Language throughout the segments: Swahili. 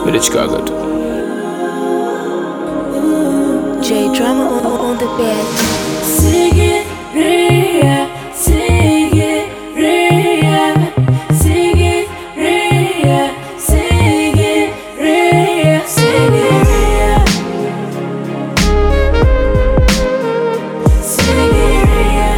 Mimi Chicago tu. J drama on, on the bed. Sigiriya, Sigiriya, Sigiriya, Sigiriya, Sigiriya. Sigiriya.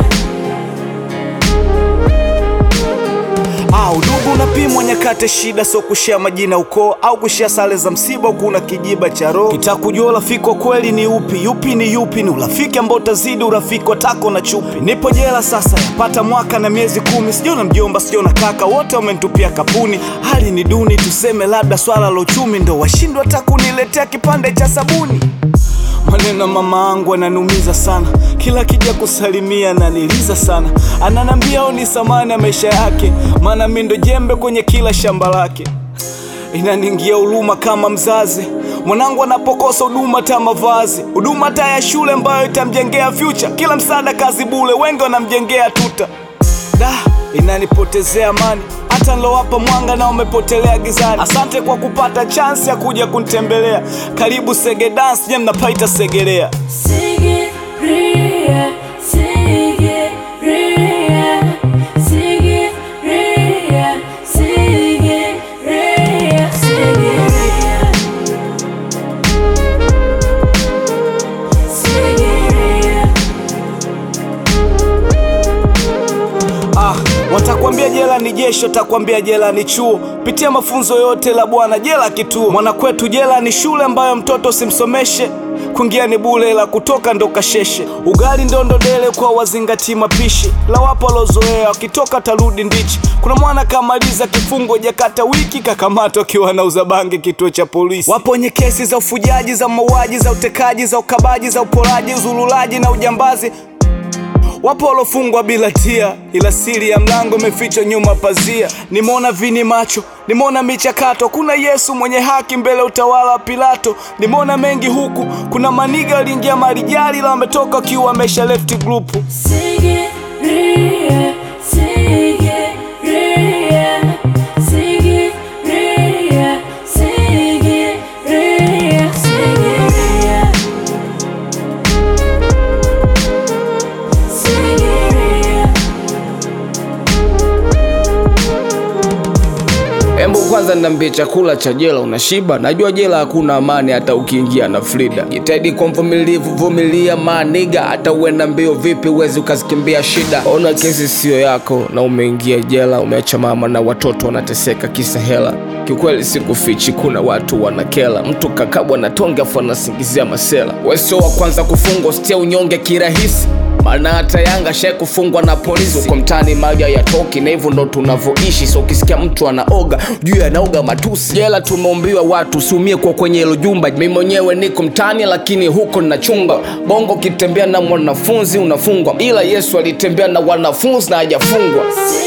Ah, udugu unapimwa nyakati shida, so kushia majina ukoo au kushia sare za msiba, huku una kijiba cha roho. Kitaka kujua urafiki wa kweli ni upi, yupi ni yupi, ni urafiki ambao utazidi urafiki wa tako na chupi. Nipo jela sasa, yapata mwaka na miezi kumi, sijona mjomba, sijona kaka, wote wamenitupia kapuni. Hali ni duni, tuseme labda swala la uchumi ndo washindwa hata kuniletea kipande cha sabuni. Maneno ya mama angu ananumiza sana, kila kija kusalimia ananiliza sana, ananambia au ni samani ya maisha yake, maana mi ndo jembe kwenye kila shamba lake. Inaningia huruma kama mzazi, mwanangu anapokosa huduma ta mavazi, huduma ta ya shule ambayo itamjengea future, kila msaada kazi bule, wengi wanamjengea tuta da inanipotezea amani hata nilowapa mwanga na umepotelea gizani. Asante kwa kupata chansi ya kuja kunitembelea. Karibu Sege Dance, nye mnapaita Segelea. Sigiriya, Sigiriya, Sigiriya, Sigiriya, Sigiriya. Sigiriya. Ah, watakwambia jela ni jeshi, watakwambia jela ni chuo. Pitia mafunzo yote la bwana, jela kituo. Mwana kwetu jela ni shule ambayo mtoto simsomeshe kuingia ni bule, la kutoka ndo kasheshe. Ugali ndondo dele kwa wazingati mapishi, la wapo walozoea wakitoka tarudi ndichi. Kuna mwana kamaliza kifungo jakata wiki, kakamatwa akiwa anauza bangi kituo cha polisi. Wapo wenye kesi za ufujaji, za mauaji, za utekaji, za ukabaji, za uporaji, uzululaji na ujambazi Wapo walofungwa bila tia, ila siri ya mlango imefichwa nyuma pazia. Nimeona vini macho, nimeona michakato, kuna Yesu mwenye haki mbele ya utawala wa Pilato. Nimeona mengi huku, kuna maniga waliingia marijali, ila wametoka wakiwa wamesha left group. Sigiriya, Sigiriya, Sigiriya, Sigiriya, Sigiriya. Sigiriya. Embu kwanza niambie, chakula cha jela unashiba? Najua jela hakuna amani, hata ukiingia na Frida. Jitahidi kwa mvumilivu, vumilia maniga, hata uenda mbio vipi, uwezi ukazikimbia shida. Ona kesi siyo yako na umeingia jela, umeacha mama na watoto wanateseka kisa hela. Kiukweli sikufichi, kuna watu wanakela, mtu kakabwa na tonge afu anasingizia masela. Wewe sio wa kwanza kufungwa, usitie unyonge kirahisi maana hata Yanga shai kufungwa na polisi uko mtaani, mali hayatoki na hivyo ndo tunavyoishi. So ukisikia mtu anaoga juu anaoga matusi. Jela tumeumbiwa watu usiumie kwa kwenye hilo jumba. Mimi mwenyewe niko mtaani, lakini huko ninachunga bongo. Ukitembea na mwanafunzi unafungwa, ila Yesu alitembea na wanafunzi na hajafungwa.